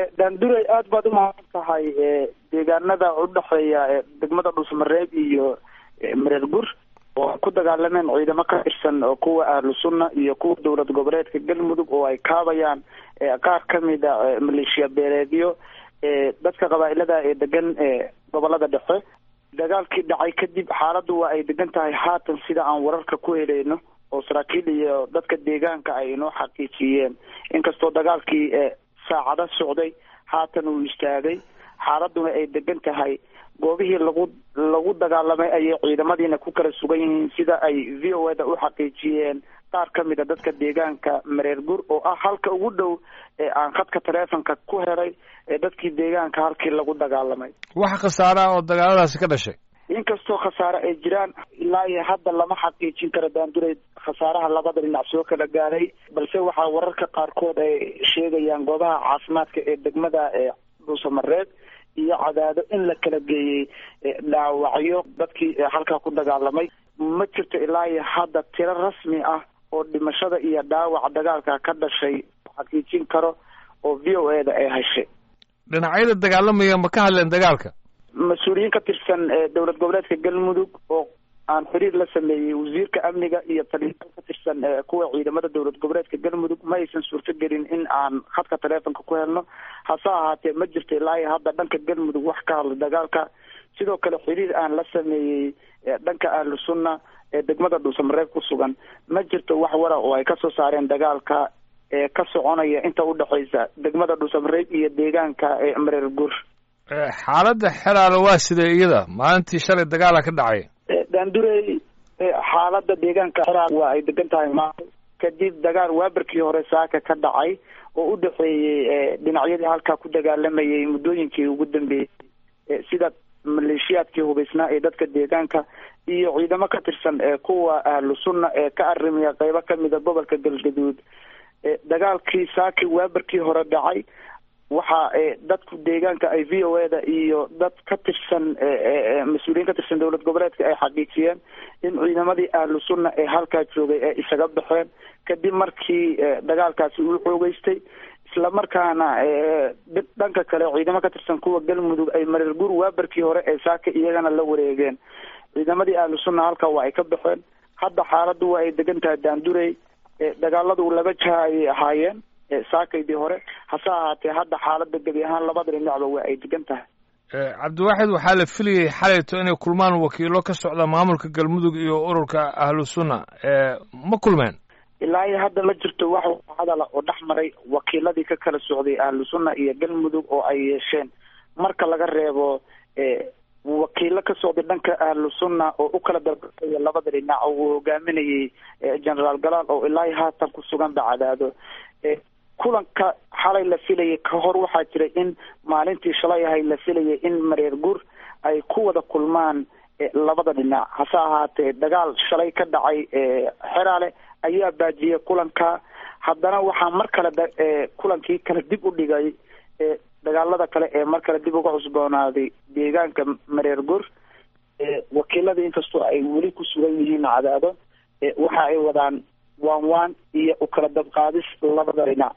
daanduray aada baad umahadsan tahay deegaanada udhexeeya degmada dhusmareeb iyo mareer gur oo ay ku dagaalameen ciidamo ka tirsan oo kuwa ahlu sunna iyo kuwa dowlad goboleedka galmudug oo ay kaabayaan qaar kamid a maleeshiya beeleedyo dadka qabaa-ilada ee degan gobolada dhexe dagaalkii dhacay kadib xaaladdu waa ay degan tahay haatan sida aan wararka ku helayno oo saraakiil iyo dadka deegaanka ay inoo xaqiijiyeen inkastoo dagaalkii saacado socday haatan uu istaagay xaaladuna ay degan tahay goobihii lagu lagu dagaalamay ayay ciidamadiina ku kala sugan yihiin sida ay v o eda u xaqiijiyeen qaar ka mid a dadka deegaanka mareer gur oo ah halka ugu dhow ee aan khadka taleefonka ku helay ee dadkii deegaanka halkii lagu dagaalamay wax khasaara oo dagaaladaasi ka dhashay inkastoo khasaare ay jiraan ilaa iyo hadda lama xaqiijin karo daanduray khasaaraha labada dhinac soo kala gaaday balse waxaa wararka qaarkood ay sheegayaan goobaha caafimaadka ee degmada dhuusamareed iyo cadaado in la kala geeyey dhaawacyo dadkii halkaa ku dagaalamay ma jirto ilaa iyo hadda tiro rasmi ah oo dhimashada iyo dhaawaca dagaalka ka dhashay xaqiijin karo oo v o eda ay heshay dhinacyada dagaalamaya ma ka hadleen dagaalka mas-uuliyiin ka tirsan dowlad goboleedka galmudug oo aan xiriir la sameeyey wasiirka amniga iyo taliyaal ka tirsan kuwa ciidamada dowlad goboleedka galmudug ma aysan suurtogelin in aan khadka taleefonka ku helno hase ahaatee ma jirto ilaa iyo hadda dhanka galmudug wax ka hadla dagaalka sidoo kale xiriir aan la sameeyey dhanka ahlu sunna ee degmada dhuusamareeb ku sugan ma jirto wax wara oo ay kasoo saareen dagaalka ee ka soconaya inta udhexaysa degmada dhuusamareeb iyo deegaanka ee mareer gur xaaladda xeraale waa sidee iyada maalintii shalay dagaala ka dhacay daandurey xaaladda deegaanka xeraal waa ay degan tahay maanta kadib dagaal waabarkii hore saaka ka dhacay oo u dhexeeyey dhinacyadii halkaa ku dagaalamayay muddooyinkii ugu dambeeyey sida maleeshiyaadkii hubaysnaa ee dadka deegaanka iyo ciidamo ka tirsan kuwa ahlu sunna ee ka arimiya qeybo kamida gobolka galgaduud dagaalkii saaki waabarkii hore dhacay waxa dadku deegaanka ay v o eda iyo dad ka tirsan mas-uuliyiin ka tirsan dowlad goboleedka ay xaqiijiyeen in ciidamadii ahlu sunna ee halkaa joogay ee isaga baxeen kadib markii dagaalkaasi uu xoogeystay islamarkaana dhanka kale ciidamo ka tirsan kuwa galmudug ay mareer gur waabarkii hore ee saaka iyagana la wareegeen ciidamadii ahlu sunna halkaa waa ay ka baxeen hadda xaaladdu waa ay degan tahay daandurey dagaaladu laba jaha ayay ahaayeen saakaydii hore hase ahaatee hadda xaaladda gebi ahaan labada dhinacba waa ay degan tahay cabdiwaaxid waxaa la filayay xalayto inay kulmaan wakiilo ka socda maamulka galmudug iyo ururka ahlu sunna ma kulmeen ilaa iyo hadda ma jirto wax hadala oo dhex maray wakiiladii ka kala socday ahlu sunna iyo galmudug oo ay yeesheen marka laga reebo wakiilo ka socday dhanka ahlu sunna oo u kala dalbaya labada dhinac oo uu hogaaminayay generaal galaal oo ilaa iyo haatan ku sugan bacadaado kulanka xalay la filayay ka hor waxaa jiray in maalintii shalay ahay la filayay in mareer gur ay ku wada kulmaan labada dhinac hase ahaatee dagaal shalay ka dhacay xeraale ayaa baajiyay kulanka haddana waxaa mar kale kulankii kale dib u dhigay dagaalada kale ee mar kale dib uga cusboonaaday deegaanka mareer gur wakiiladii inkastoo ay weli ku sugan yihiin cadaado waxa ay wadaan waan waan iyo ukala dabqaadis labada dhinac